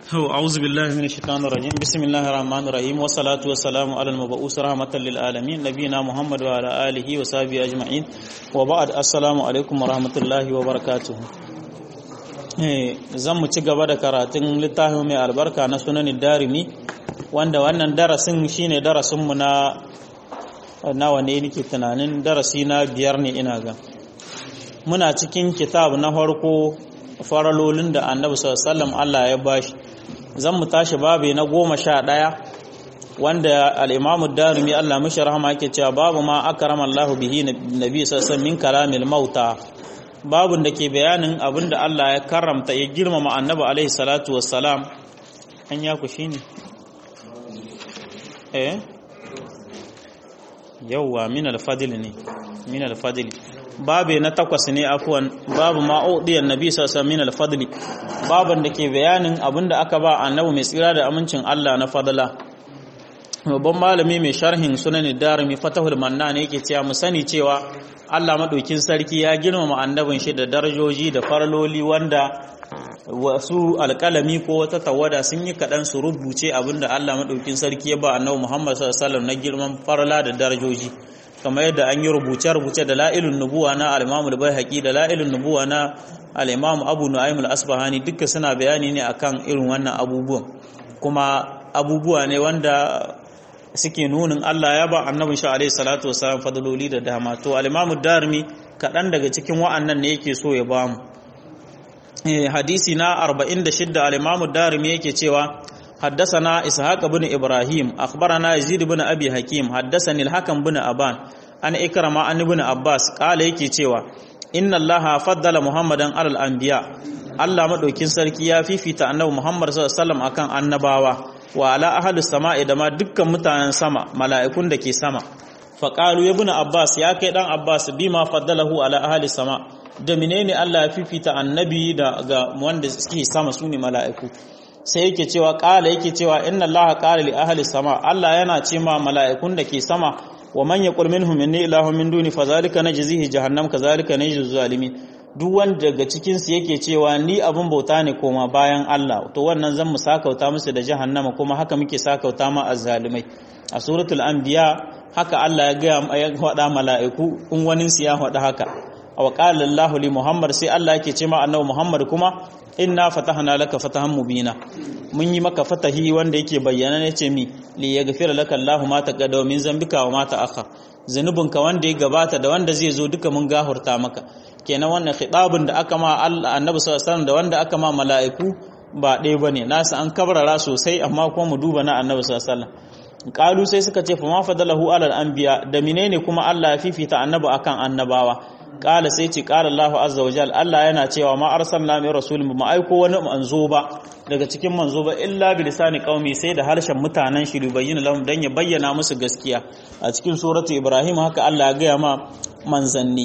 أعوذ بالله من الشيطان الرجيم بسم الله الرحمن الرحيم والصلاة والسلام على المبعوث رحمة للعالمين نبينا محمد وعلى آله وصحبه أجمعين وبعد السلام عليكم ورحمة الله وبركاته zan mu ci gaba da karatun littafin mai albarka na sunanin darimi wanda wannan darasin shine darasinmu na nawa ne nake tunanin darasi na biyar ne ina ga muna cikin kitab na farko faralolin da annabi sallallahu Allah ya bashi zan mu tashi babu na goma sha ɗaya wanda al'imamu darimi Allah mashi rahama yake cewa babu ma akarama Allah bihi nabi sallallahu min kalamil mauta babun da ke bayanin abin da Allah ya karramta ya girmama annabi alaihi salatu wassalam an ya ku shine eh yawwa min al-fadl ne min al-fadl babu na takwas ne afuwan babu ma'udiyar nabi sassa min alfadli babun da ke bayanin abinda aka ba annabi mai tsira da amincin Allah na fadla babban malami mai sharhin sunan darimi fatahul manna ne yake cewa mu sani cewa Allah madaukin sarki ya girmama annabin shi da darajoji da farloli wanda wasu alƙalami ko wata tawada sun yi kaɗan su rubuce abinda Allah madaukin sarki ya ba annabi Muhammad sallallahu alaihi wasallam na girman farla da darajoji kamar yadda an yi rubuce-rubuce da la'ilun nubuwa na al'imamul bai da la'ilun nubuwa na al'imamu abu nu'aimul asbahani duka suna bayani ne akan irin wannan abubuwan kuma abubuwa ne wanda suke nunin Allah ya ba annabin shi alaihi salatu wasallam fadloli da dama to al-imamu darimi kaɗan daga cikin wa'annan ne yake so ya bamu hadisi na 46 al-imamu darimi yake cewa حدثنا إسحاق بن إبراهيم أخبرنا يزيد بن أبي حكيم حدثني الحكم بن أبان أن إكرم أن ابن عباس قال يكي cewa إن الله فضل محمدا على الأنبياء Allah madaukin sarki ya fifita annabi Muhammad sallallahu alaihi wasallam akan annabawa wa ala ahlus sama'i da ma dukkan mutanen sama mala'ikun da ke sama fa qalu ibn Abbas ya kai dan Abbas bima faddalahu ala ahli sama da menene Allah ya fifita annabi da ga wanda suke sama sune mala'iku sai yake cewa ƙala yake cewa inna allaha qala li ahli sama Allah yana ce ma mala'ikun da ke sama wa man yaqul minhum inni ilahun min duni fazalika najzihi jahannam kazalika najzi zalimin duk wanda daga cikin su yake cewa ni abun bauta ne koma bayan Allah to wannan zan mu sakauta musu da jahannama kuma haka muke sakauta ma azzalimai a suratul anbiya haka Allah ya ga ya faɗa mala'iku in wani su ya faɗa haka wa qala Allahu li Muhammad sai Allah yake ce ma annabi Muhammad kuma inna fatahna laka fatahan mubina mun yi maka fatahi wanda yake bayyana ne ce mi li yaghfira laka Allahu ma taqaddama min zambika wa ma ta'akhkhar zanubinka wanda ya gabata da wanda zai zo duka mun gahurta maka kenan wannan khitabun da aka ma Allah annabi sallallahu alaihi wasallam da wanda aka ma mala'iku ba ɗaya bane nasu an kabrara sosai amma kuma mu duba na annabi sallallahu alaihi wasallam qalu sai suka ce fa ma fadalahu alal anbiya da menene kuma Allah ya fifita annabi akan annabawa kala sai ce kala Allahu azza wa jal Allah yana cewa ma arsalna min rasulin ba aiko wani manzo ba daga cikin manzo ba illa bi lisani qaumi sai da harshen mutanen shi bayyana lahum dan ya bayyana musu gaskiya a cikin suratu ibrahim haka Allah ya gaya ma manzanni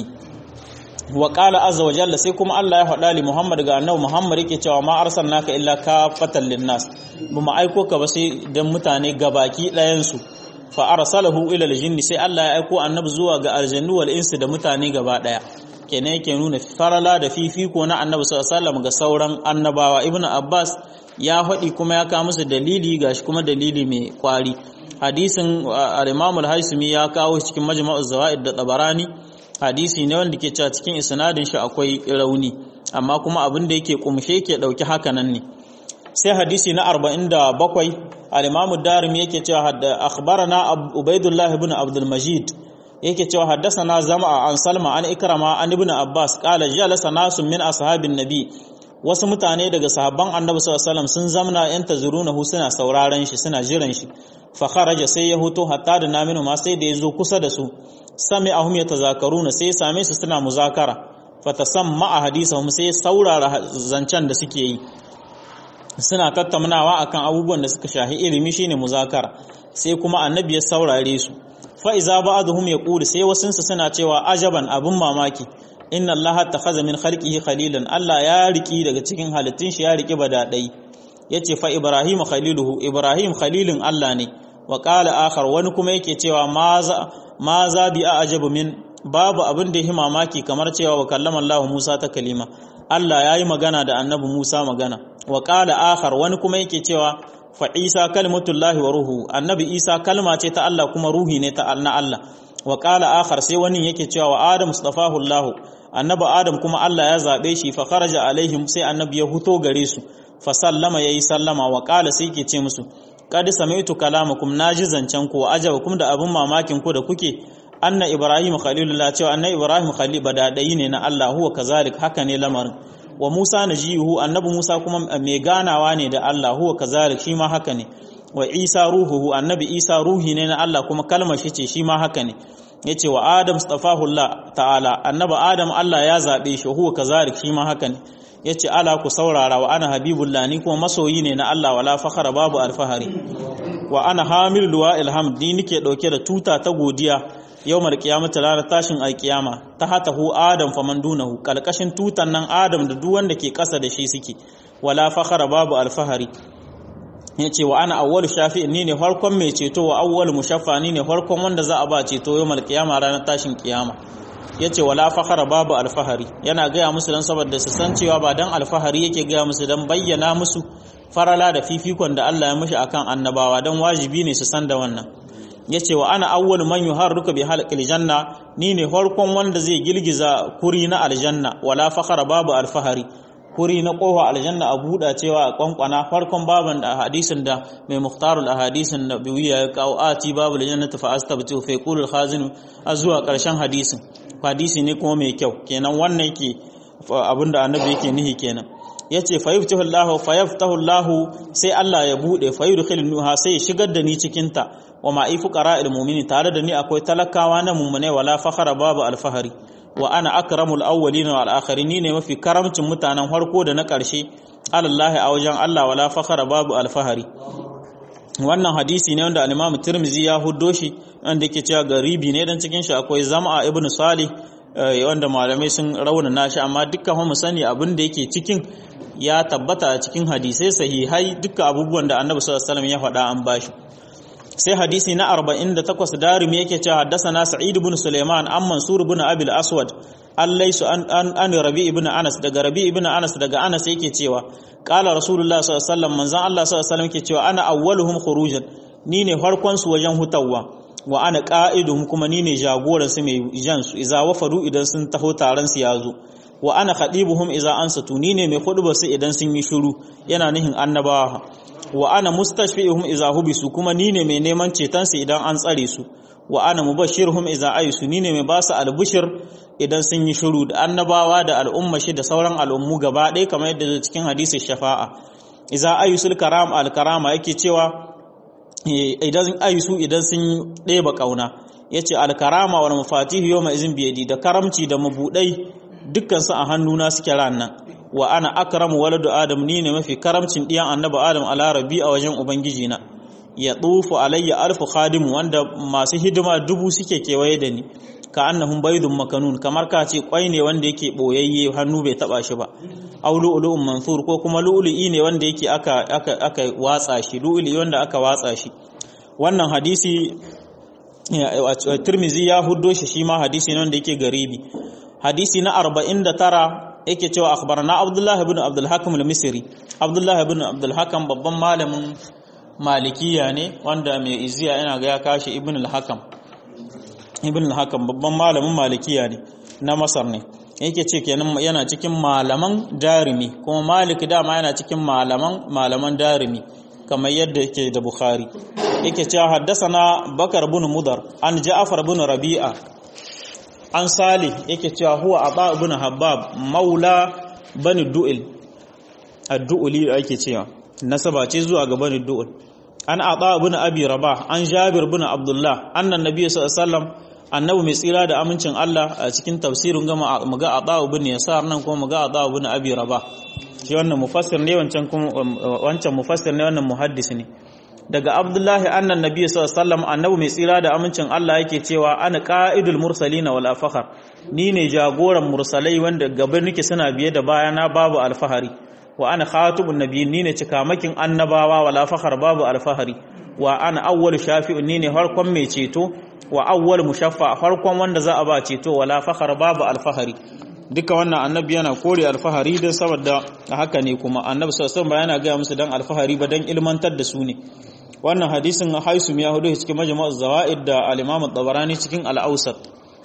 wa qala azza wa jalla sai kuma Allah ya faɗa li Muhammad ga annabi Muhammad yake cewa ma arsalnaka illa kafatan linnas ba mu aiko ka ba sai dan mutane gabaki ɗayan su fa arsalahu ila aljinni sai Allah ya aiko annabi zuwa ga aljannu wal insi da mutane gaba daya kenan yake nuna farala da fifiko na annabi sallallahu alaihi wasallam ga sauran annabawa ibnu abbas ya faɗi kuma ya kawo musu dalili gashi kuma dalili mai kwari hadisin al-imam al-haisimi ya kawo cikin majma'u zawaid da tabarani hadisi ne wanda ke cewa cikin isnadin shi akwai rauni amma kuma abin da yake kumshe yake dauki haka nan ne sai hadisi na 47 al-Imam ad-Darimi yake cewa hadda akhbarana Ubaydullah ibn Abdul Majid yake cewa haddathana Zam'a an Salma an Ikrama an Ibn Abbas qala jalasa nasun min ashabin nabi wasu mutane daga sahabban Annabi sallallahu alaihi wasallam sun zamna yantazirunahu suna sauraron shi suna jiran shi fa kharaja sai ya huto hatta da naminu ma sai da yazo kusa da su sami'ahum yatazakaruna sai same su suna muzakara fatasamma hadisahum sai saurara zancen da suke yi suna tattaunawa akan abubuwan da suka shahi ilimi shine muzakara sai kuma annabi ya saurare su fa iza ba'dhum yaqulu sai wasunsu suna cewa ajaban abun mamaki inna allaha takhadha min khalqihi khalilan allah ya riki daga cikin halittun shi ya riki badadai yace fa ibrahim khaliluhu ibrahim khalilun allah ne wa qala akhar wani kuma yake cewa maza maza bi ajabu min babu abin da ya mamaki kamar cewa wa kallama allah musa ta kalima Allah yayi magana da annabi Musa magana wa qala akhar wani kuma yake cewa fa Isa kalimatullahi wa ruhu annabi Isa kalma ce ta Allah kuma ruhi ne ta na Allah wa qala akhar sai wani yake cewa wa Adam mustafahu Allah annabi Adam kuma Allah ya zabe shi fa kharaja alaihim sai annabi ya huto gare su fa sallama yayi sallama wa qala sai yake ce musu qad sami'tu kalamakum naji zancen ku wa ajabakum da abun mamakin ku da kuke anna ibrahim khalilullah cewa anna ibrahim khalil badadai ne na Allah huwa kazalik haka ne lamarin wa musa najihu annabi musa kuma mai ganawa ne da Allah huwa kazalik shi ma haka ne wa isa ruhuhu annabi isa ruhi ne na Allah kuma kalmar shi ce shi ma haka ne yace wa adam stafahullah ta'ala annabi adam Allah ya zabe shi huwa kazalik shi ma haka ne yace ala ku saurara wa ana habibullah ni kuma masoyi ne na Allah wala fakhara babu alfahari wa ana hamil luwa ilham ni nike dauke da tuta ta godiya yawmar qiyamati ranar tashin alkiyama ta hata hu adam faman dunahu kalkashin tutan nan adam da duk wanda ke kasa da shi suke wala fakhara babu alfahari yace wa ana awwalu shafi'in ni ne farkon mai ceto wa awwalu mushaffa ni ne farkon wanda za a ba ceto yawmar qiyama ranar tashin kiyama yace wala fakhara babu alfahari yana gaya musu dan saboda su san cewa ba dan alfahari yake gaya musu dan bayyana musu farala da fifikon da Allah ya mishi akan annabawa dan wajibi ne su san da wannan yace wa ana awwal man yuharruka bi halqil janna ni ne farkon wanda zai girgiza kuri na aljanna wala fakhara babu alfahari kuri na kofa aljanna a buɗa cewa a kwankwana farkon baban da hadisin da mai muhtarul ahadisin da biwiya ya kawo ati babu aljannati fa astabtu fa yaqulu al-khazin zuwa karshen hadisin hadisi ne kuma mai kyau kenan wannan yake abinda annabi yake nihi kenan yace fa yaftahu Allah fa yaftahu Allah sai Allah ya bude fa yudkhiluha sai ya shigar da ni cikin ta wa ma ifu qara'il mu'mini tare da ni akwai talakawa na mu'mine wala fakhara babu alfahari wa ana akramul awwalin wal akhirin ne mafi karamcin mutanen farko da na karshe alallahi a wajen Allah wala fakhara babu alfahari wannan hadisi ne wanda al-Imam Tirmidhi ya huddo shi wanda yake cewa garibi ne dan cikin shi akwai Zam'a ibn Salih wanda malamai sun raunana shi amma dukkan mu sani abin da yake cikin ya tabbata a cikin hadisai sahihai duka abubuwan da Annabi sallallahu alaihi wasallam ya faɗa an bashi sai hadisi na 48 darimi yake cewa haddathana Sa'id ibn Sulaiman an Mansur ibn Abi al-Aswad allaisu an an Rabi ibn Anas daga Rabi ibn Anas daga Anas yake cewa qala Rasulullah sallallahu alaihi wasallam manzon Allah sallallahu alaihi wasallam yake cewa ana awwaluhum khurujan ni ne farkon su wajen hutawa wa ana qa'iduhum kuma ni ne jagoran su mai jan su idza wafadu idan sun taho taron su yazo wa ana khadibuhum idza ansatu ni ne mai khutba su idan sun yi shiru yana nihin annabawa wa ana mustashfi'uhum idza hubisu kuma ni ne mai neman ceton su idan an tsare su wa ana mubashshirhum idza aysu ni ne mai ba su albushir idan sun yi shiru da annabawa da al'umma shi da sauran al'ummu gaba ɗaya kamar yadda zai cikin hadisin shafa'a idza aysul karam al karama yake cewa idan aysu idan sun ɗeba kauna yace al karama wal mafatihu yawma izin biyadi da karamci da mabudai dukkan su a hannuna suke ranan wa ana akramu waladu adam ni ne mafi karamcin diyan annabi adam ala rabbi a wajen ubangiji na ya tufu alayya alfu khadim wanda masu hidima dubu suke kewaye da ni ka annahum baydun makanun kamar ka ce kwai ne wanda yake boyayye hannu bai taba shi ba aw lu'lu'un mansur ko kuma lu'lu'i ne wanda yake aka aka aka watsa shi lu'lu'i wanda aka watsa shi wannan hadisi Tirmizi ya huddo shi shi ma hadisi ne wanda yake garibi hadisi na 49 yake cewa akhbarana Abdullah ibn Abdul Hakim al-Misri Abdullah ibn Abdul Hakim babban malamin malikiya ne wanda mai iziya yana ga ya kashi ibn al-Hakam ibn al-Hakam babban malamin malikiya ne na Masar ne yake ce kenan yana cikin malaman darimi kuma Malik dama yana cikin malaman malaman darimi kamar yadda yake da Bukhari yake cewa haddasana Bakar ibn Mudar an Ja'far ibn Rabi'a an Salih yake cewa huwa Aba ibn Habbab maula bani Du'il ad-Du'li ake cewa nasaba ce zuwa ga bani Du'il an Aba ibn Abi Rabah an Jabir ibn Abdullah annan Nabi sallallahu alaihi wasallam annabi mai tsira da amincin Allah a cikin tafsirin gama muga Aba ibn Yasar nan kuma muga Aba ibn Abi Rabah shi wannan mufassir ne wancan kuma wancan mufassir ne wannan muhaddis ne daga Abdullahi annan Nabi sallallahu alaihi wasallam annabi mai tsira da amincin Allah yake cewa ana qa'idul mursalina wal fakhar ni ne jagoran mursalai wanda gaban nake suna biye da bayana babu alfahari wa ana khatibun nabiyyin ni ne cikamakin annabawa wala fakhar babu alfahari wa ana awwalu shafi'un ni ne farkon mai ceto wa awwal mushaffa farkon wanda za a ba ceto wala fakhar babu alfahari duka wannan annabi yana kore alfahari don saboda haka ne kuma annabi sallallahu ba yana gaya musu dan alfahari ba dan ilmantar da su ne wannan hadisin haisum ya hudu cikin majmu'u zawaid da al-imam tabarani cikin al-awsat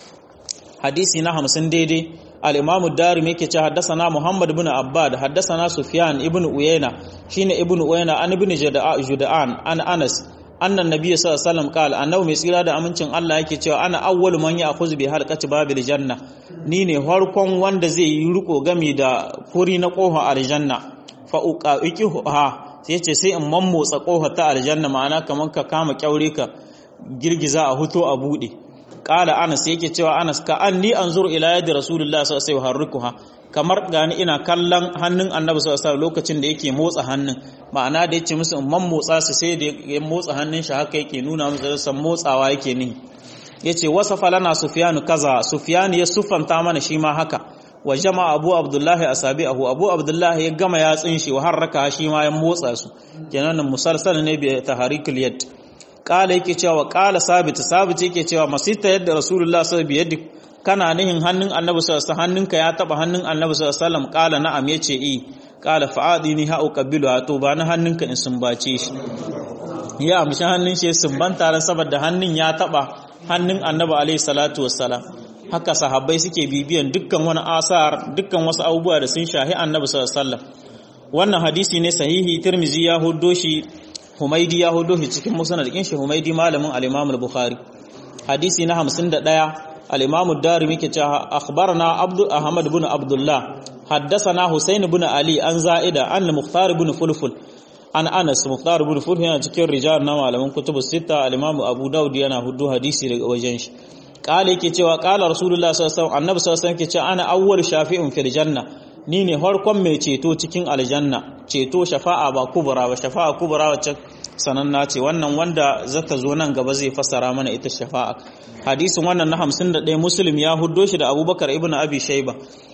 hadisi na 50 daidai al-imam ad-darimi yake cewa haddathana muhammad ibn abbad haddathana sufyan ibn uyayna shine ibn uyayna an ibn juda'an an anas annan nabiyyi sallallahu alaihi wasallam qala annabi mai tsira da amincin Allah yake cewa ana awwalu man ya'khudhu bi halqati babil janna ni ne farkon wanda zai yi riko gami da kuri na kofa aljanna fa uqaqiha sai ce sai in mammotsa kofa ta aljanna ma'ana kaman ka kama kyaure ka girgiza a huto a bude qala anas yake cewa anas ka anni anzur ila yadi rasulullahi sallallahu alaihi wasallam kamar gani ina kallon hannun annabi sallallahu alaihi lokacin da yake motsa hannun ma'ana da yace musu man motsa su sai da ya motsa hannun shi haka yake nuna musu san motsawa yake ni yace wasafa lana sufyanu kaza sufyan ya sufanta mana shi ma haka wa jama'a abu abdullahi asabi'ahu abu abdullahi ya gama yatsin shi wa harraka shi ma ya motsa su kenan musalsal ne bi taharikul yad qala yake cewa qala sabit sabit yake cewa masita yadda rasulullah sallallahu alaihi wasallam kana nihin hannun annabi sallallahu alaihi hannunka ya taba hannun annabi sallallahu alaihi wasallam qala na'am yace i qala fa'adini ha uqabbilu to ba na hannunka in sumbace shi ya amshi hannun shi sumbanta ran saboda hannun ya taba hannun annabi alaihi salatu wassalam haka sahabbai suke bibiyan dukkan wani asar dukkan wasu abubuwa da sun shahi annabi sallallahu alaihi wasallam wannan hadisi ne sahihi tirmizi ya huddo shi humaidi ya huddo shi cikin musnad din shi humaidi malamin al-imam al-bukhari hadisi na 51 الإمام الدارمي كتا أخبرنا عبد أحمد بن عبد الله حدثنا حسين بن علي عن زائدة عن المختار بن فلفل عن أنس مختار بن فلفل هنا تكير رجال نوع من كتب الستة الإمام أبو داود ينا هدو حديثي وجنش قال كتا وقال رسول الله صلى الله عليه وسلم النبي صلى الله عليه وسلم كتا أنا أول شافع في الجنة ni ne harkon mai ceto cikin aljanna ceto shafa'a ba kubura ba shafa'a kubura wacce sananna ce wannan wanda zata zo nan gaba zai fassara mana ita shafa'a hadisin wannan na 51 muslim ya huddo shi da abubakar ibn abi shayba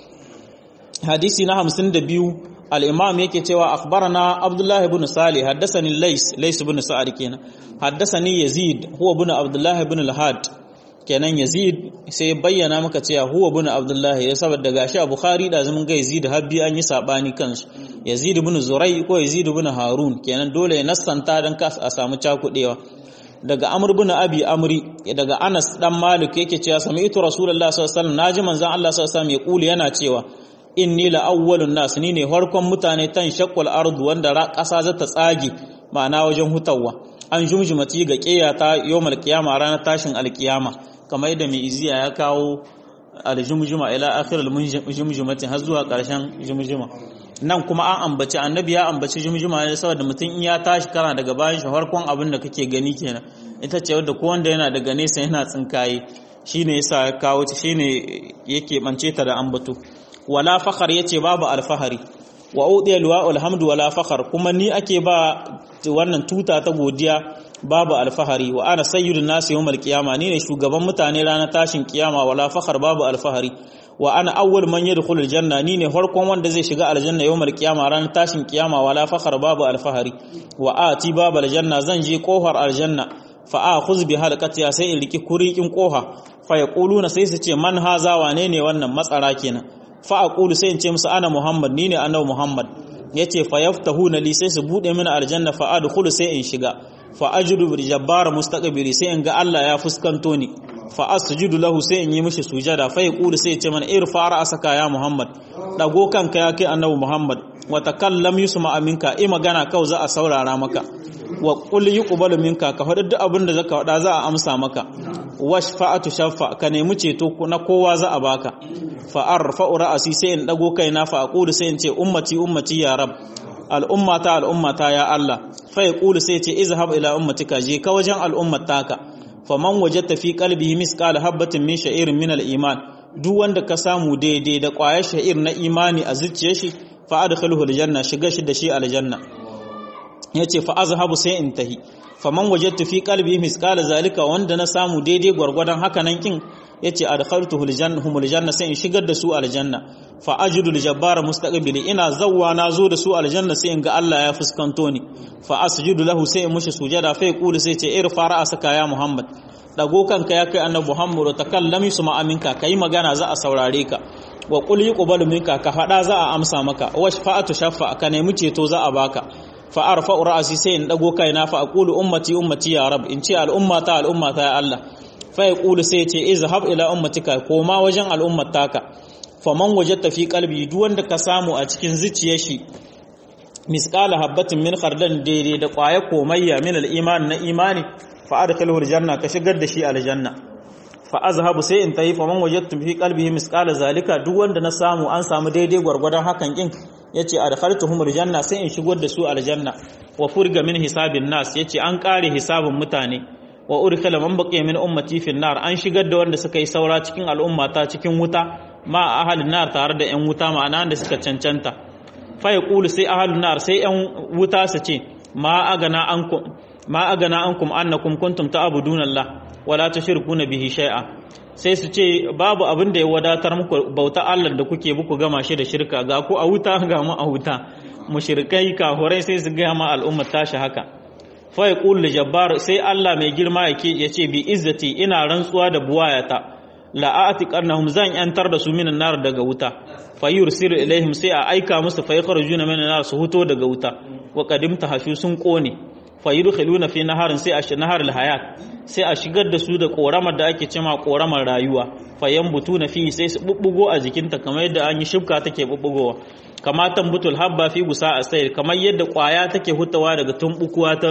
hadisi na 52 al-imam yake cewa akhbarana abdullah ibn salih haddathani lays lays ibn sa'ad kenan haddathani yazid huwa ibn abdullah ibn al-had kenan yazid sai bayyana maka cewa huwa ibn abdullah ya saboda gashi a bukhari da zaman ga yazid habbi an yi sabani kansu yazid ibn zurai ko yazid ibn harun kenan dole ya nassanta dan ka a samu cakudewa daga amr ibn abi amri daga anas dan malik yake cewa sami'tu rasulullahi sallallahu alaihi wasallam naji manzon Allah sallallahu alaihi wasallam ya kuli yana cewa inni la awwalun nas ni ne farkon mutane tan shaqqal ardu wanda ƙasa za ta tsage ma'ana wajen hutawa an jumjumati ga qiyata yawmal qiyama ranar tashin alqiyama kamar yadda mai iziya ya kawo aljumjuma ila akhir aljumjumati har zuwa ƙarshen jumjuma nan kuma an ambaci annabi ya ambaci jumjuma ne saboda mutum in ya tashi kana daga bayan shi farkon abin da kake gani kenan ita ce wadda ko wanda yana daga nesa yana tsinkaye shine yasa ya kawo ta shine yake bance ta da ambato wala fakhar yace babu alfahari wa udiya liwa'ul hamdu wala fakhar kuma ni ake ba wannan tuta ta godiya babu alfahari wa ana sayyidun nasi yawmal qiyama ni ne shugaban mutane ranar tashin kiyama wala fakhar babu alfahari wa ana awwal man yadkhulu aljanna ni ne farkon wanda zai shiga aljanna yawmal qiyama ranar tashin kiyama wala fakhar babu alfahari wa ati babu aljanna zan je kofar aljanna fa akhuz bi halqatiha sai in riki kurikin koha fa yaquluna sai su ce man haza wane ne wannan matsara kenan fa aqulu sai in ce musu ana muhammad ni ne annabi muhammad yace fa yaftahuna li sai su bude mini aljanna fa adkhulu sai in shiga fa ajudu bil jabbar mustaqbili sai in ga Allah ya fuskanto ni fa asjudu lahu sai in yi mishi sujada fa yaqulu sai ya ce mana irfa ra'saka ya muhammad dago kanka ya kai annabi muhammad wa takallam yusma aminka i magana kau za a saurara maka wa qul yuqbalu minka ka faɗi duk abin da zaka faɗa za a amsa maka washfa'atu shaffa ka nemi ceto na kowa za a baka fa arfa'u ra'asi sai in dago kaina fa aqulu sai in ce ummati ummati ya rab al'ummata al'ummata ya Allah fa yaqulu sai ce izhab ila ummatika je ka wajen al'ummataka faman wajadta fi qalbihi misqala habatin min sha'irin min al-iman duk wanda ka samu daidai da ƙwayar sha'ir na imani a zuciyar shi fa adkhilhu aljanna shiga shi da shi aljanna yace fa azhabu sai in tahi faman wajadtu fi qalbi misqala zalika wanda na samu daidai gwargwadon haka nan kin yace adkhaltuhu aljanna humul janna sai in shigar da su aljanna fa ajidu aljabbara mustaqbili ina zawwa na zo da su aljanna sai in ga Allah ya fuskanto ni fa asjudu lahu sai in mushi sujada fa yaqulu sai ce irfa ra'asaka ya muhammad dago kanka ya kai annabi muhammad takallam yusma aminka kai magana za a saurare ka wa qul yuqbalu minka ka fada za a amsa maka wa shafa'atu shaffa ka nemi ceto za a baka fa arfa'u ra'si sai in dago kaina fa aqulu ummati ummati ya rab in ce al'ummata al'ummata ya Allah fa yaqulu sai ya ce izhab ila ummatika koma wajen al'ummataka faman wajadta fi qalbi duk wanda ka samu a cikin zuciyar shi misqala habatin min khardal daidai da kwaya komayya min al-iman na imani fa adkhilhu al-janna ka shigar da shi aljanna fa azhabu sai in tayi faman wajadtu fi qalbihi misqala zalika duk wanda na samu an samu daidai gwargwadon hakan kin yace adkhaltuhum al-janna sai in shigar da su aljanna wa furga min hisabin nas yace an kare hisabin mutane wa urkala man baqiya min ummati fi nar an shigar da wanda suka yi saura cikin al'ummata cikin wuta ma ahalin nar tare da yan wuta ma'ana da suka cancanta fa yaqulu sai ahalin nar sai yan wuta su ce ma agana ankum ma agana ankum annakum kuntum ta'buduna Allah wala tushrikuna bihi shay'a sai su ce babu abin da ya wadatar muku bauta Allah da kuke buku gama shi da shirka ga ku a wuta ga mu a wuta mushrikai kahurai sai su ga ma al'ummar tashi haka fa yaqulu jabbar sai Allah mai girma yake yace bi izzati ina rantsuwa da buwayata la'ati qarnahum zan yantar da su minan nar daga wuta fa yursilu ilaihim sai a aika musu fa yakhrujuna minan nar su huto daga wuta wa qadimta hashu sun kone fa yudkhiluna fi naharin sai a shi nahar hayat sai a shigar da su da koramar da ake cema koramar rayuwa fa yambutuna fi sai su bubbugo a jikinta kamar yadda an yi shibka take bubbugowa kama tambutul habba fi gusa asayr kamar yadda kwaya take hutawa daga tumbukuwa ta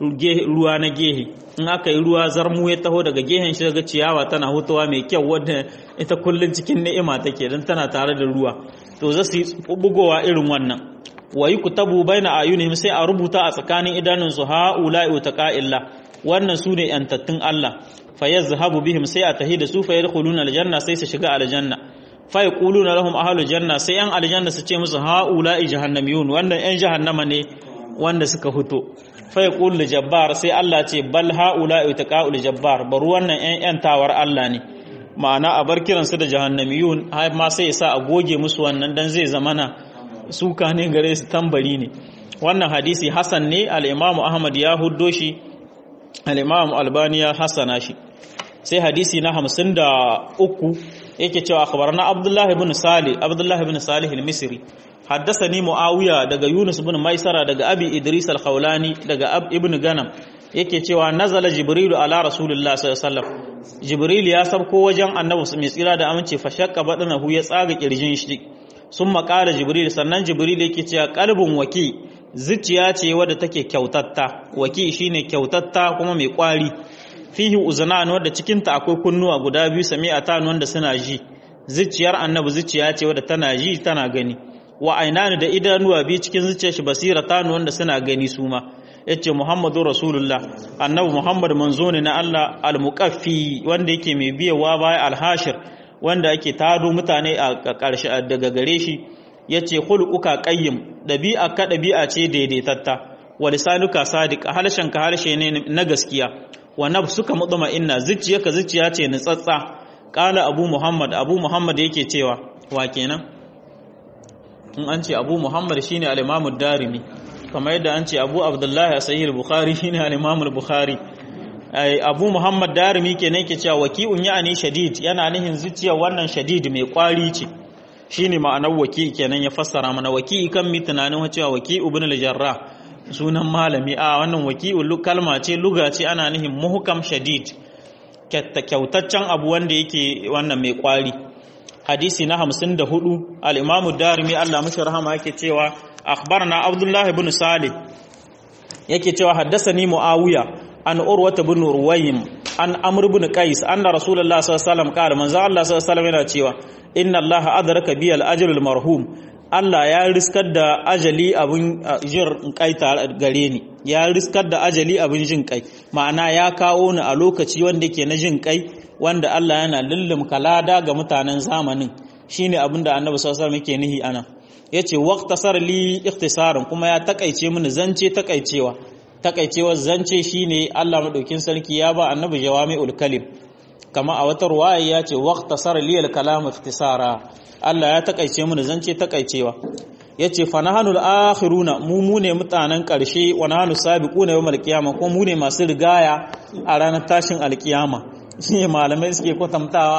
ruwa na gehe in aka yi ruwa zarmu ya taho daga gehen shi daga ciyawa tana hutawa mai kyau wadda ita kullun cikin ni'ima take don tana tare da ruwa to za su yi bugowa irin wannan wa yi kutabu baina ayunihim sai a rubuta a tsakanin idanun su ha'ula'i utaqa'illah wannan su ne yantattun Allah fa yazhabu bihim sai a tahi da su fa yadkhuluna aljanna sai su shiga aljanna fa yaquluna lahum ahlul janna sai yan aljanna su ce musu ha'ula'i jahannamiyun wannan yan jahannama ne wanda suka fito fa yaqulu jabbar sai Allah ce bal ha'ula'i taqa'ul jabbar bar wannan yan yan tawar Allah ne ma'ana a bar kiransu da jahannamiyun har ma sai ya sa a goge musu wannan dan zai zamana suka ne gare su tambari ne wannan hadisi hasan ne al-imamu ahmad ya huddo shi al-imamu albani ya hasana shi sai hadisi na hamsin da uku yake cewa akhbarana abdullahi ibn salih abdullahi ibn salih al-misri haddathani muawiya daga yunus ibn maisara daga abi idris al-khawlani daga ibn ganam yake cewa nazala jibrilu ala rasulillah sallallahu alaihi wasallam jibril ya sabko wajen annabi mai tsira da amince fa shakka badanahu ya tsaga kirjin shi sun makala jibril sannan jibril yake cewa kalbin waki zuciya ce wadda take kyautatta waki shine kyautatta kuma mai kwari fihi uzunan wadda cikinta akwai kunnuwa guda biyu sami'atan wanda suna ji zuciyar annabi zuciya ce wadda tana ji tana gani wa ainani da idanuwa biyu cikin zuciyar shi basiratan wanda suna gani su ma yace muhammadu rasulullah annabi muhammad manzo ne na Allah al-muqaffi wanda yake mai biyawa baya al-hashir wanda ake tado mutane a ƙarshe daga gare shi yace khuluquka qayyim dabi'a ka dabi'a ce daidaitatta wa lisanuka sadiq harshen ka harshe ne na gaskiya wa nafsuka mutma'inna zuciyarka zuciya ce nutsatsa qala abu muhammad abu muhammad yake cewa wa kenan in an ce abu muhammad shine al-imam ad-darimi kamar yadda an ce abu abdullahi a sahih al-bukhari shine al-imam al-bukhari abu muhammad darimi kenan yake cewa waki'un ya'ani shadid yana nihin zuciya wannan shadid mai kwari ce shine ma'anar waki kenan ya fassara mana waki kan mi tunanin cewa waki ibn al-jarrah sunan malami a wannan waki'u kalma ce luga ce ana nihin muhkam shadid kyautaccen abu wanda yake wannan mai kwari hadisi na 54 al-imam darimi Allah mashi rahama yake cewa akhbarna abdullah ibn salih yake cewa haddasani muawiya an urwata bin ruwayim an amr ibn qais anna rasulullah sallallahu alaihi wasallam qala manzo Allah sallallahu alaihi wasallam yana cewa inna Allah adraka bi al-ajr al-marhum Allah ya riskar da ajali abin jin kai gare ni ya riskar da ajali abin jin kai ma'ana ya kawo ni a lokaci wanda yake na jin kai wanda Allah yana lullum kalada ga mutanen zamanin shine abin da Annabi sallallahu alaihi wasallam yake nihi anan yace waqtasar li ikhtisaran kuma ya takaice mini zance takaicewa takaicewar zance shine Allah madaukin sarki ya ba Annabi jawami'ul kalim kama a wata ruwaya ya ce waqtasar li al-kalam ikhtisara Allah ya takaice mini zance takaicewa yace fa nahnu al-akhiruna mu mu ne mutanen karshe wa nahnu sabiquna yawmal qiyamah ko mu ne masu rigaya a ranar tashin alkiyama shine malamai suke kwatantawa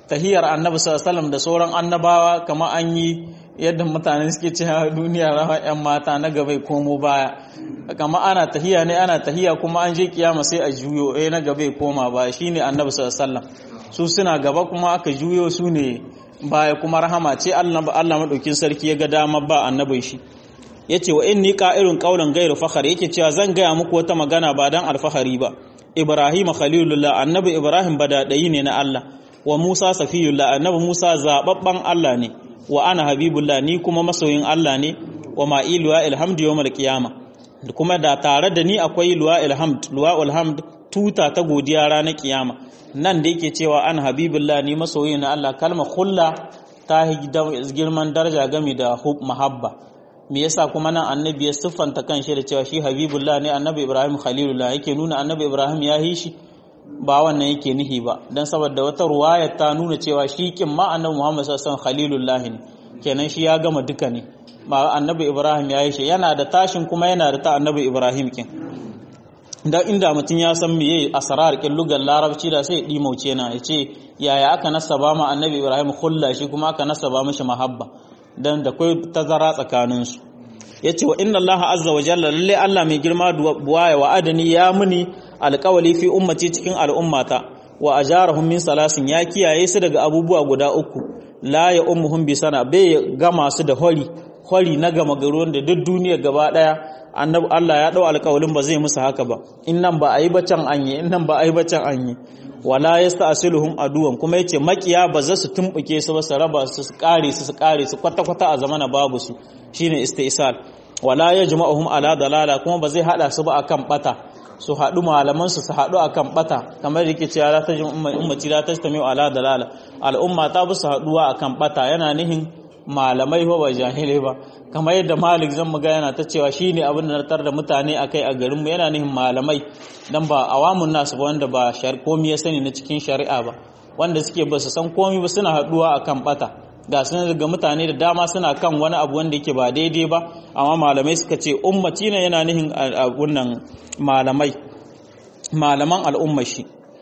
tahiyar annabi sallallahu da sauran annabawa kamar an yi yadda mutane suke cewa duniya rawa yan mata na gaba komo baya kama ana tahiya ne ana tahiya kuma an je kiyama sai a juyo eh na gaba koma baya shine annabi sallallahu su suna gaba kuma aka juyo su ne baya kuma rahama ce Allah Allah madaukin sarki ya ga dama ba annabin shi yace wa inni qa'irun qawlan ghayru fakhar yake cewa zan gaya muku wata magana ba dan alfahari ba Ibrahim khalilullah annabi Ibrahim badadayi ne na Allah wa Musa safiyullah annabi Musa zababban Allah ne wa ana habibullah ni kuma masoyin Allah ne wa ma'ilu wa ilhamdu yawmal qiyama kuma da tare da ni akwai luwa ilhamd luwa ilhamd tuta ta godiya ranar kiyama nan da yake cewa an habibullah ni masoyin Allah kalma khulla ta girman daraja game da mahabba me yasa kuma nan annabi ya siffanta kanshi da cewa shi habibullah ne annabi Ibrahim khalilullah yake nuna annabi Ibrahim ya yi shi ba wannan yake nihi ba dan saboda wata ruwaya ta nuna cewa shi kin ma annabi Muhammad sallallahu alaihi wasallam khalilullah ne kenan shi ya gama duka ne ba annabi Ibrahim ya yi shi yana da tashin kuma yana da ta annabi Ibrahim kin dan inda mutum ya san meye asrar kin lugar larabci da sai dimauce na yace yaya aka nasaba ma annabi Ibrahim khulla shi kuma aka nasaba mishi mahabba dan da kai tazara tsakaninsu yace wa inna Allah azza wa jalla lalle Allah mai girma buwaya wa adani ya muni alƙawali fi ummati cikin al'ummata wa ajarahum min salasin ya kiyaye su daga abubuwa guda uku la ya ummuhum bi sana bai gama su da hori hori na gama garuwan da duk duniya gaba daya annabi Allah ya dau alƙawalin ba zai musu haka ba in nan ba ayi bacan anye in nan ba ayi bacan anye wala yasta'siluhum aduwan kuma yace makiya ba za su tumbuke su ba su raba su su kare su su kare su kwata kwata a zamana babu su shine istisal wala yajma'uhum ala dalala kuma ba zai hada su ba akan bata su haɗu malamansu su haɗu a kan ɓata kamar da yake cewa ta jin ummaci la tastami ala dalala al'umma ta bi su haɗuwa a kan ɓata yana nihin malamai ba ba jahilai ba kamar yadda malik zan muga yana ta cewa shi ne abin da nartar da mutane a kai a garinmu yana nihin malamai don ba awamun nasu ba wanda ba komi ya sani na cikin shari'a ba wanda suke ba su san komi ba suna haɗuwa a kan ɓata ga sun ga mutane da dama suna kan wani abu wanda yake ba daidai ba amma malamai suka ce ummati ne yana nihin wannan malamai malaman al'umma shi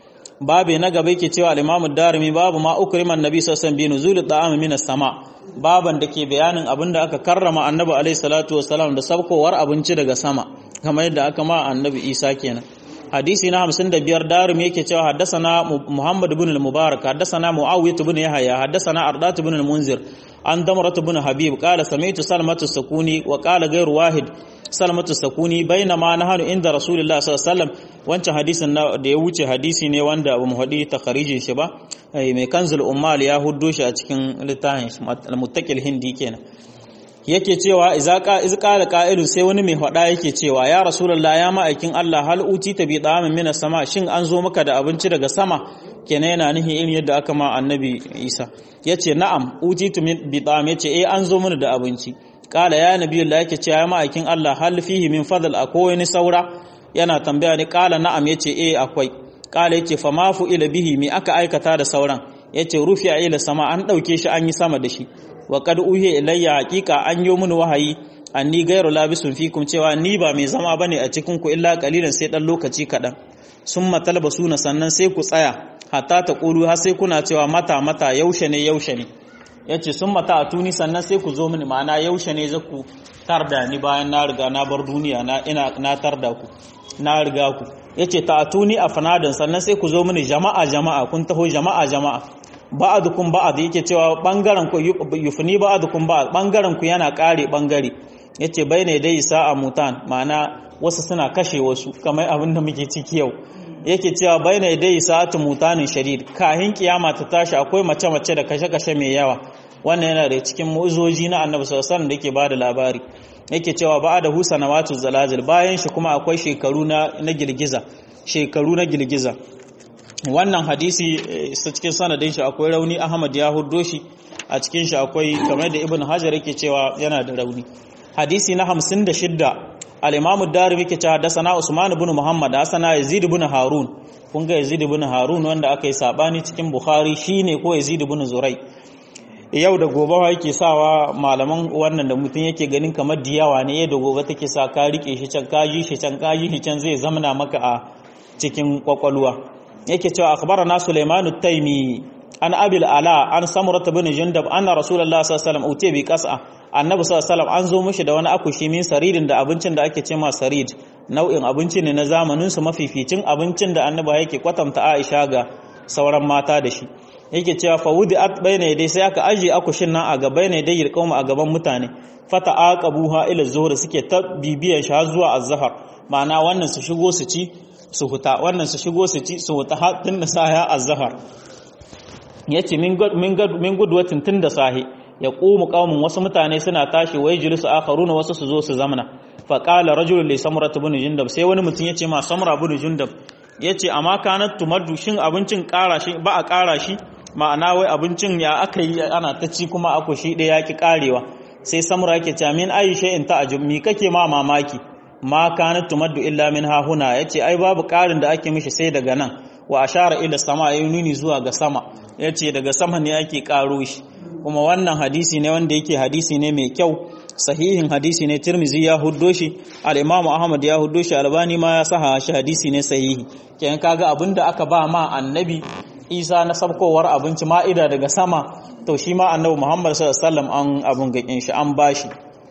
babu na gaba yake cewa al-imamu darimi babu ma ukriman nabi sallallahu alaihi wasallam bi nuzul ta'am min sama baban da ke bayanin abin da aka karrama annabi alaihi salatu wasallam da sabkowar abinci daga sama kamar yadda aka ma annabi isa kenan hadisi na 55 darum yake cewa haddasana Muhammad ibn al-Mubarak haddasana Muawiyah ibn Yahya haddasana Ardat ibn al-Munzir an Damrat ibn Habib qala sami'tu Salmatu Sakuni wa qala ghayr wahid Salmatu Sakuni bainama nahanu inda Rasulullah sallallahu alaihi wasallam wancan hadisin da ya wuce hadisi ne wanda ba mu hadi takharijin shi ba mai kanzul ummal ya huddo shi a cikin littafin al-muttaqil hindi kenan yake cewa iz qala qa'ilun sai wani mai hada yake cewa ya rasulullah ya ma'aikin Allah hal uti ta bi damin mina sama shin an zo maka da abinci daga sama kenan yana nihi irin yadda aka ma annabi Isa yace na'am uti tu bi dam yace eh an zo mana da abinci qala ya nabiyullah yake cewa ya ma'aikin Allah hal fihi min fadl akwai wani saura yana tambaya ni qala na'am yace eh akwai qala yace fa ma fu ila bihi mi aka aikata da sauran yace rufi'a ila sama an dauke shi an yi sama da shi wa kad uhiya ilayya haqiqa an yi mun wahayi anni gairu labisun fikum cewa ni ba mai zama bane a cikin ku illa qalilan sai dan lokaci kadan summa talbasuna sannan sai ku tsaya hatta ta qulu har sai kuna cewa mata mata yaushe ne yaushe ne yace summa ta atuni sannan sai ku zo mini ma'ana yaushe ne za ku tarda ni bayan na riga na bar duniya na ina na tarda ku na riga ku yace ta atuni afnadan sannan sai ku zo mini jama'a jama'a kun taho jama'a jama'a ba'adukum ba'ad yake cewa bangaren ku yufni ba'adukum ba'ad bangaren ku yana kare bangare yace bayne dai sa'a mutan ma'ana wasu suna kashe wasu kamar abin da muke ciki yau yake cewa bayne dai sa'atu mutanin shadid kahin kiyama ta tashi akwai mace mace da kashe kashe mai yawa wannan yana da cikin mu'uzoji na annabi sallallahu alaihi wasallam da yake bada labari yake cewa ba'ada hu sanawatu zalazil bayan shi kuma akwai shekaru na na girgiza shekaru na girgiza wannan hadisi cikin sanadin shi akwai rauni Ahmad ya huddo shi a cikin shi akwai kamar da Ibn Hajar yake cewa yana da rauni hadisi na 56 al-Imam ad-Darimi yake cewa hadasana Usman ibn Muhammad hasana Yazid ibn Harun kun ga Yazid ibn Harun wanda aka yi sabani cikin Bukhari shine ko Yazid ibn Zurai yau da gobe yake sawa malaman wannan da mutum yake ganin kamar diyawa ne yau da gobe take sa ka rike shi can ka ji shi can ka ji shi can zai zamana maka a cikin kwakwalwa yake cewa akhbarana Sulaiman at-Taymi an abil ala an samurata bin jundab anna rasulullah sallallahu alaihi wasallam utiya bi qas'a annabi sallallahu alaihi wasallam an zo mishi da wani akushi min saridin da abincin da ake cema sarid nau'in abinci ne na zamanin su mafificin abincin da annabi yake kwatanta Aisha ga sauran mata da shi yake cewa fa wudi at bayna dai sai aka aje akushin nan a gaba ne dai yirkauma a gaban mutane fata aqabuha ila zuhur suke ta bibiyan shi har zuwa azhar ma'ana wannan su shigo su ci su huta wannan su shigo su ci su huta har tun da saya azhar yace min min min gudwatin tun da sahi ya qumu qaumun wasu mutane suna tashi wai jilisu akharuna wasu su zo su zamana fa qala rajulun li samra ibn jundab sai wani mutum yace ma samra ibn jundab yace amma kanat tumaddu shin abincin kara shi ba a kara shi ma'ana wai abincin ya aka yi ana ta ci kuma ako shi ɗaya ki karewa sai samra yake cewa min aisha in ta ajub mi kake ma mamaki ma kanat tumaddu illa min ha huna yace ai babu karin da ake mishi sai daga nan wa ashara ila sama yayin nuni zuwa ga sama yace daga sama ne ake karo shi kuma wannan hadisi ne wanda yake hadisi ne mai kyau sahihin hadisi ne tirmizi ya huddo shi al-imamu ahmad ya huddo shi albani ma ya saha shi hadisi ne sahihi kenan kaga abinda aka ba ma annabi isa na sabkowar abinci ma'ida daga sama to shi ma annabi muhammad sallallahu alaihi wasallam an abun gakin shi an bashi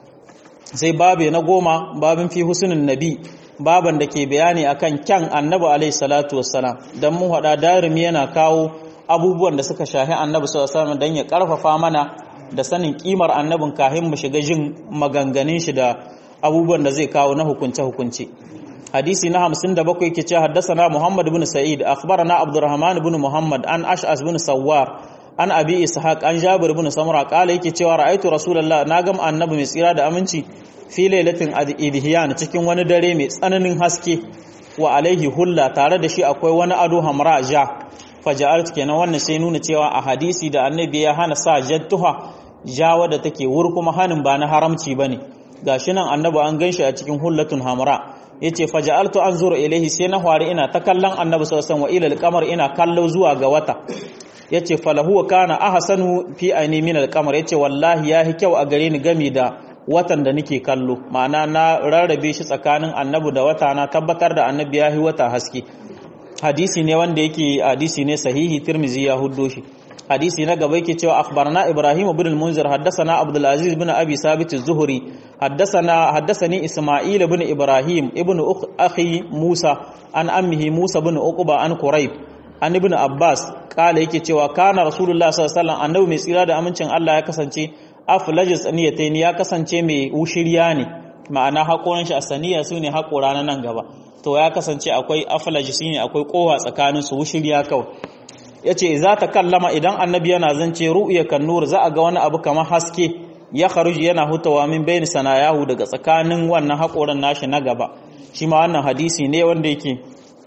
sai babe na goma babin fi husnul nabi baban da ke bayani akan kyan annabi alaihi salatu wassalam dan mun hada darimi yana kawo abubuwan da suka shahi annabi sallallahu alaihi wasallam dan ya karfafa mana da sanin kimar annabin kahin mu shiga jin maganganun shi da abubuwan da zai kawo na hukunce hukunce hadisi na 57 yake cewa haddathana Muhammad ibn Sa'id akhbarana Abdurrahman ibn Muhammad an Ash'as ibn Sawwar an Abi Ishaq an Jabir ibn Samura kala yake cewa ra'aitu Rasulullah na gam annabi mai tsira da aminci fi lailatin idhiyan cikin wani dare mai tsananin haske wa alaihi hulla tare da shi akwai wani ado hamra ja faja'altu kenan wannan sai nuna cewa a hadisi da annabi ya hana sa jattuha ja wadda take wur kuma hanin ba na haramci bane gashi nan annabi an ganshi a cikin hullatun hamra yace faja'altu anzuru ilaihi sai na hwari ina ta kallon annabi sallallahu alaihi wasallam wa ila al-qamar ina kallo zuwa ga wata yace falahu kana ahsanu fi aini min al-qamar yace wallahi yahi kyau a gare ni gami da watan da nake kallo ma'ana na rarrabe shi tsakanin annabi da wata na tabbatar da annabi yahi wata haske hadisi ne wanda yake hadisi ne sahihi tirmizi ya huddo shi hadisi na gaba yake cewa akhbarana ibrahim ibn al-munzir haddathana abdul aziz ibn abi sabit az-zuhri haddathana haddathani isma'il ibn ibrahim ibn akhi musa an ammihi musa ibn uqba an quraib an ibn abbas kala yake cewa kana rasulullah sallallahu alaihi wasallam annabi mai tsira da amincin Allah ya kasance aflajis aniyatayn ya kasance mai ushiriya ne ma'ana hakoran shi asaniya sune hakora na nan gaba to ya kasance akwai aflajis ne akwai kowa tsakanin su ushiriya kawai yace za ta kallama idan annabi yana zance ru'ya kan nur za a ga wani abu kamar haske ya kharuji yana hutawa min bayni sanayahu daga tsakanin wannan hakoran nashi na gaba shi ma wannan hadisi ne wanda yake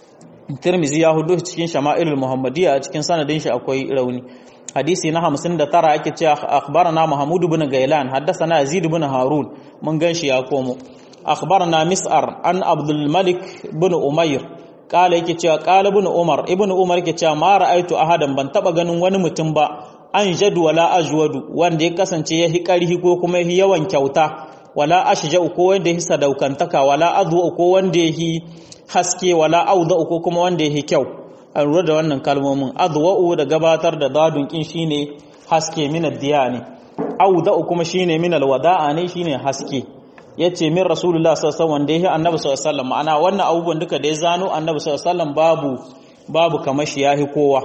Tirmizi ya hudu cikin Shama'ilul Muhammadiyya a cikin sanadin shi akwai rauni hadisi na 59 yake cewa akhbarana Mahmud ibn Gailan haddathana Yazid ibn Harun mun ganshi ya komo akhbarana Mis'ar an Abdul Malik ibn Umayr kala yake cewa kala ibn Umar ibn Umar yake cewa ma ra'aitu ahadan ban taba ganin wani mutum ba an jadu wala ajwadu wanda ya kasance ya hi karhi ko kuma ya yawan kyauta wala ashja'u ko wanda ya sadaukantaka wala adwa ko wanda ya haske wala auda ko kuma wanda ya kyau an lura da wannan kalmomin adwa'u da gabatar da dadun kin shine haske min ad-diya ne auda kuma shine min al-wada'a ne shine haske yace min rasulullah sallallahu alaihi wasallam wanda yake annabi sallallahu alaihi wasallam ma'ana wannan abubuwan duka da ya zano annabi sallallahu alaihi wasallam babu babu kamar shi yahi kowa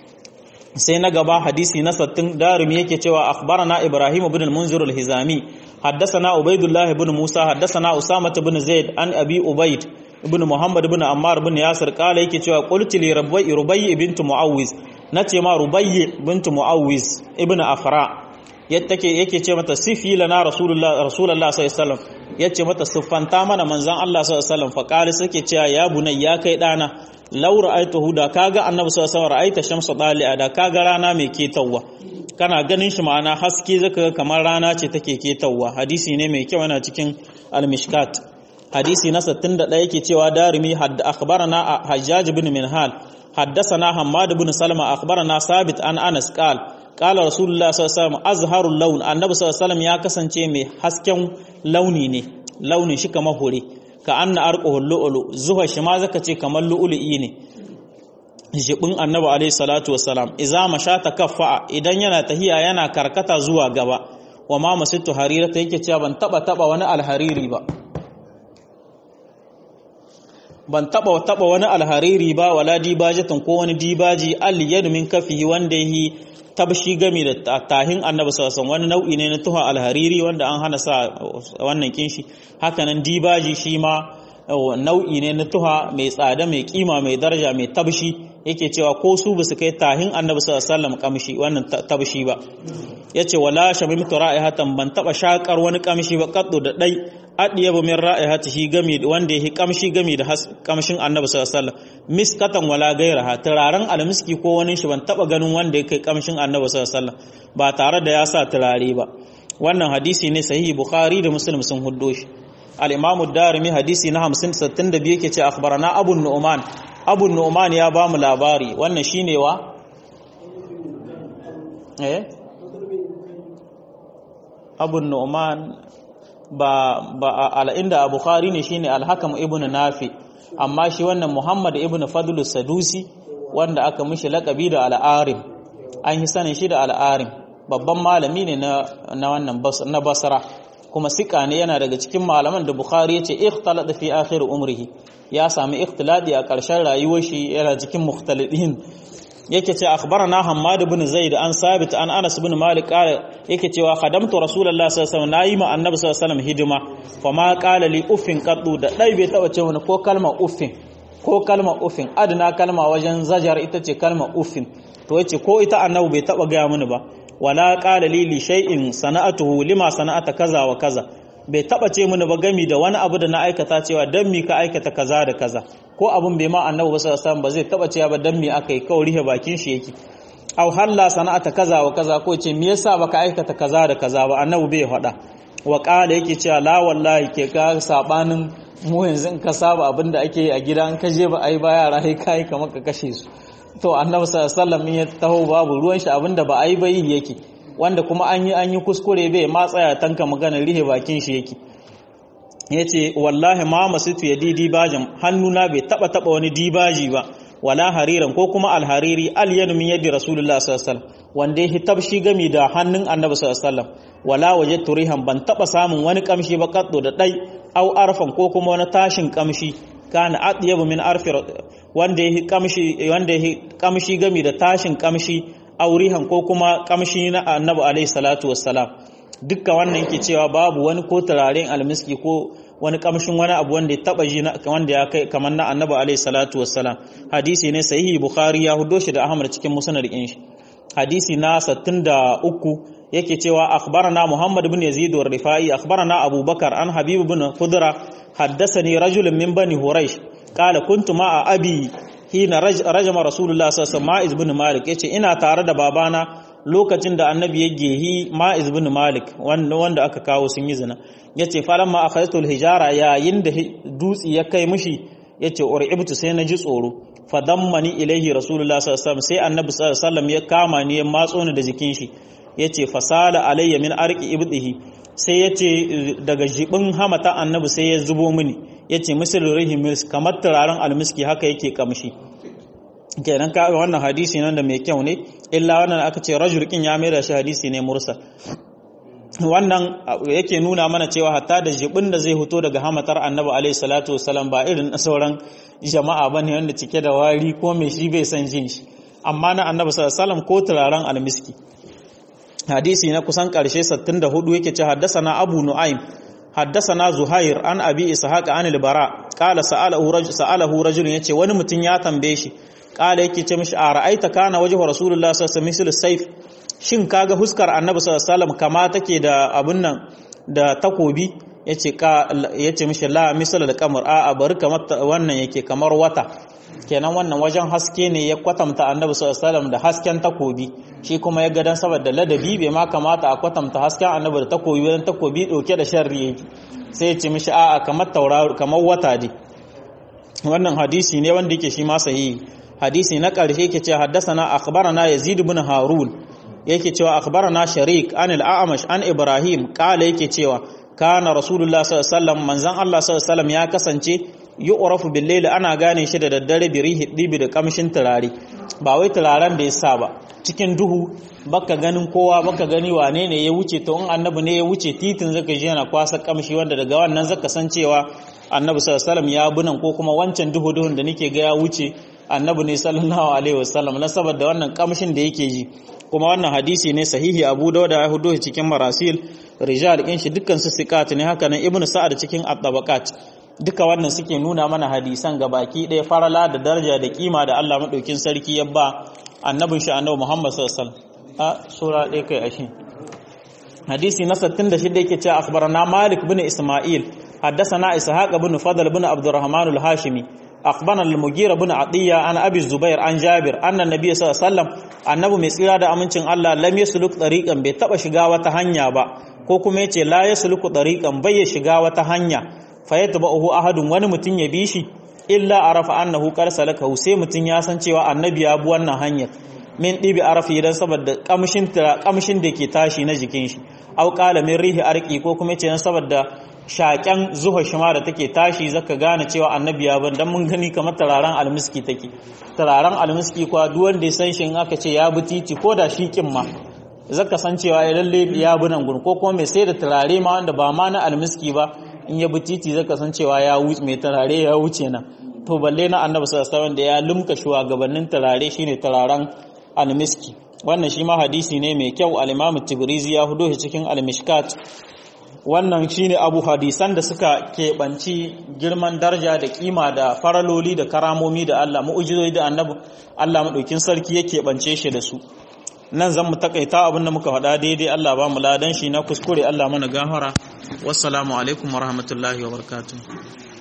sai na gaba hadisi na sattin darimi yake cewa akhbarana ibrahim ibn al-munzir al-hizami حدثنا عبيد الله بن موسى حدثنا أسامة بن زيد عن أبي أبيد ibn Muhammad ibn Ammar ibn Yasir kala yake cewa qulti li Rubayy Rubayy bint Muawiz nace ma Rubayy bint Muawiz ibn Afra yake yake ce mata sifi lana Rasulullah Rasulullah sallallahu alaihi wasallam yace mata siffanta mana manzon Allah sallallahu alaihi wasallam fa kala suke cewa ya bunay ya kai dana law ra'aytuhu da kaga annabi sallallahu alaihi wasallam ra'aita shamsa dali'a da kaga rana mai ketawa kana ganin shi ma'ana haske zaka kamar rana ce take ketawa hadisi ne mai kyau yana cikin al-mishkat hadisi na 61 yake cewa darimi akhbarana hajjaj ibn minhal haddathana hammad ibn salama akhbarana sabit an anas qal qala rasulullah sallallahu alaihi wasallam azharul lawn annabi sallallahu alaihi wasallam ya kasance mai hasken launi ne launin shi kamar hore ka anna arquhul lu'lu zuha shi ma zaka ce kamar lu'lu'i ne jibin annabi alaihi salatu wassalam iza mashata kaffa idan yana tahiya yana karkata zuwa gaba wa ma masittu harira ta yake cewa ban taba taba wani alhariri ba ban taba taba wani alhariri ba wala dibajatan ko wani dibaji al yadu min kafihi wanda yi tabshi gami da tahin annabi sallallahu wani nau'i ne na tuha alhariri wanda an hana sa wannan kinshi hakanan dibaji shi ma nau'i ne na tuha mai tsada mai kima mai daraja mai tabshi yake cewa ko su ba su kai tahin annabi sallallahu alaihi wasallam kamshi wannan tabshi ba yace wala shamimtu ra'ihatan ban taba shakar wani kamshi ba kaddo da dai adiyabu min ra'ihatihi gami wanda yake kamshi gami da kamshin annabi sallallahu alaihi wasallam miskatan wala gairaha turaren almiski ko wani shi ban taba ganin wanda yake kamshin annabi sallallahu alaihi wasallam ba tare da ya sa turare ba wannan hadisi ne sahihi bukhari da muslim sun huddo shi al-imam ad-darimi hadisi na 50 62 yake ce akhbarana abu nu'man abu nu'man ya ba mu labari wannan shine wa eh abu nu'man ba ba al-inda bukhari ne shine al-hakam ibn nafi amma shi wannan muhammad ibn fadlus sadusi wanda aka mishi laqabi da al-arim an yi sanin shi da al-arim babban malami ne na wannan na basra kuma sika ne yana daga cikin malaman da bukhari yace ikhtalata fi akhir umrihi ya sami ikhtiladi a ƙarshen rayuwar shi yana cikin mukhtalidin yake ce akhbarana hammad ibn zaid an sabit an anas ibn malik qala yake cewa khadamtu rasulullahi sallallahu alaihi wasallam nayi ma annabi sallallahu alaihi wasallam hidima fa ma qala li uffin qaddu da dai bai taba ce wani ko kalma uffin ko kalma uffin adna kalma wajen zajar ita ce kalma uffin to yace ko ita annabi bai taba ga mini ba wala qala li li shay'in sana'atuhu lima sana'ata kaza wa kaza bai taba ce mini ba gami da wani abu da na aikata cewa dan mi ka aikata kaza da kaza ko abun bai ma annabi ba sallallahu alaihi ba zai taba cewa ba dan mi akai kawai rihe bakin shi yake aw halla sana'ata kaza wa kaza ko ce me yasa baka aikata kaza da kaza ba annabi bai faɗa wa qala yake cewa la wallahi ke ka sabanin mu yanzu in ka saba abin da ake a gida in ka je ba ai ba yara sai kai kamar ka kashe su to annabi sallallahu alaihi wasallam ya taho babu ruwan shi abin da ba ai ba yi yake wanda kuma an yi an yi kuskure bai ma tsaya tanka magana rihe bakin shi yake yace wallahi ma masitu ya didi bajin hannuna bai taba taba wani dibaji ba wala hariran ko kuma alhariri alyanu min yadi rasulullah sallallahu alaihi wasallam wanda ya tabshi gami da hannun annabi sallallahu alaihi wasallam wala wajadtu rihan ban taba samun wani kamshi ba kaddo da dai au arfan ko kuma wani tashin kamshi kana atyabu min arfi wanda ya kamshi wanda ya kamshi gami da tashin kamshi aurihan ko kuma kamshi na annabi alaihi salatu wassalam dukkan wannan yake cewa babu wani ko turaren almiski ko wani kamshin wani abu wanda ya taba ji wanda ya kai kamar na annabi alaihi salatu wassalam hadisi ne sahihi bukhari ya hudo shi da ahmad cikin musnad din shi hadisi na 63 yake cewa akhbarana muhammad ibn yazid wa rifai akhbarana abubakar an habib ibn khudra haddathani rajulun min bani huraish qala kuntu ma'a abi hina rajama rasulullah sallallahu alaihi wasallam ibn malik yace ina tare da babana lokacin da annabi ya gehi ma'iz ibn malik wanda aka kawo sun yi zina yace falamma akhadtul hijara yayin da dutsi ya kai mishi yace uribtu sai na ji tsoro fadammani ilaihi rasulullah sallallahu alaihi wasallam sai annabi sallallahu alaihi wasallam ya kama ni ya matso ni da jikin shi yace fasala alayya min arqi ibdihi sai yace daga jibin hamata annabi sai ya zubo mini yace misal rihimis kamar turaren almiski haka yake kamshi kenan ka wannan hadisi nan da mai kyau ne illa wannan aka ce rajul kin ya maida shi hadisi ne mursal wannan yake nuna mana cewa hatta da jibin da zai fito daga hamatar annabi alaihi salatu wasalam ba irin sauran jama'a bane wanda cike da wari ko mai shi bai san jin shi amma na annabi sallallahu alaihi wasallam ko turaren almiski hadisi na kusan karshe 64 yake ce haddasa abu nu'aym حدثنا زهير عن ابي اسحاق عن البراء قال ساله رجل ساله رجل yace wani mutum ya tambaye shi kala yake ce mishi a ra'aita kana wajhu rasulullah sallallahu alaihi wasallam sayf shin kaga huskar annabi sallallahu alaihi wasallam kama take da abun nan da takobi yace ka yace mishi la misal da kamar a bari kamar wannan yake kamar wata kenan wannan wajen haske ne ya kwatanta annabi sallallahu alaihi wasallam da hasken takobi shi kuma ya gadan saboda ladabi bai ma kamata a kwatanta hasken annabi da takobi wajen takobi dauke da sharri yake sai ya ce mishi a'a kamar tauraro kamar wata dai wannan hadisi ne wanda yake shi ma sahihi hadisi na ƙarshe yake cewa haddathana akhbarana yazid ibn harun yake cewa akhbarana sharik an al-a'mash an ibrahim qala yake cewa kana rasulullah sallallahu alaihi wasallam manzon Allah sallallahu alaihi wasallam ya kasance yu'rafu bil layli ana gane shi da daddare bi rihi dibi da kamshin turare ba wai turaren da ya sa ba cikin duhu baka ganin kowa baka gani wane ne ya wuce to in annabi ne ya wuce titin zaka ji yana kwasa kamshi wanda daga wannan zaka san cewa annabi sallallahu alaihi wasallam ya bunan ko kuma wancan duhu duhun da nake ga ya wuce annabi ne sallallahu alaihi wasallam na saboda wannan kamshin da yake ji kuma wannan hadisi ne sahihi Abu Dawud ya hudo cikin marasil rijal din shi dukkan su sikat ne haka nan Ibn Sa'ad cikin at-tabaqat duka wannan suke nuna mana hadisan gabaki ɗaya farala da daraja da kima da Allah madaukin sarki ya ba annabin shi annabi Muhammad sallallahu alaihi wasallam a sura ɗaya kai ashin hadisi na 66 yake cewa akhbarana Malik bin Isma'il حدثنا إسحاق بن فضل بن عبد الرحمن الهاشمي أخبرنا المغيرة بن عطية عن أبي الزبير عن جابر أن النبي صلى الله عليه وسلم annabi mai tsira da amincin Allah lam yasluk tariqan bai taba shiga wata hanya ba ko kuma yace la yasluku tariqan bai ya shiga wata hanya fa yatba'uhu ahadun wani mutun ya bi shi illa arafa annahu qad salaka sai mutun ya san cewa annabi ya bi wannan hanyar min dibi arafi dan saboda kamshin kamshin da ke tashi na jikin shi au qala min rihi arqi ko kuma yace dan saboda shaƙen zuwa shima da take tashi zaka gane cewa annabi ya ban dan mun gani kamar tararen almiski take tararen almiski kuwa duk wanda ya san shi in aka ce ya bi titi ko da shi kin ma zaka san cewa ya lalle ya bi nan gun ko kuma mai sai da turare ma wanda ba ma na almiski ba in ya bi titi zaka san cewa ya wuce mai turare ya wuce nan to balle na annabi sallallahu alaihi wasallam da ya lumka shugabannin turare shine turaren almiski wannan shi ma hadisi ne mai kyau al-Imam Tibrizi ya hudo shi cikin al-Mishkat wannan shine abu hadisan da suka keɓanci girman daraja da kima da faraloli da karamomi da Allah mu'ujizoyi da annabi Allah maɗaukin sarki ya keɓance shi da su nan zan mu takaita abin da muka faɗa daidai Allah ba mu ladan shi na kuskure Allah mana gafara wassalamu alaikum wa rahmatullahi wa barakatuh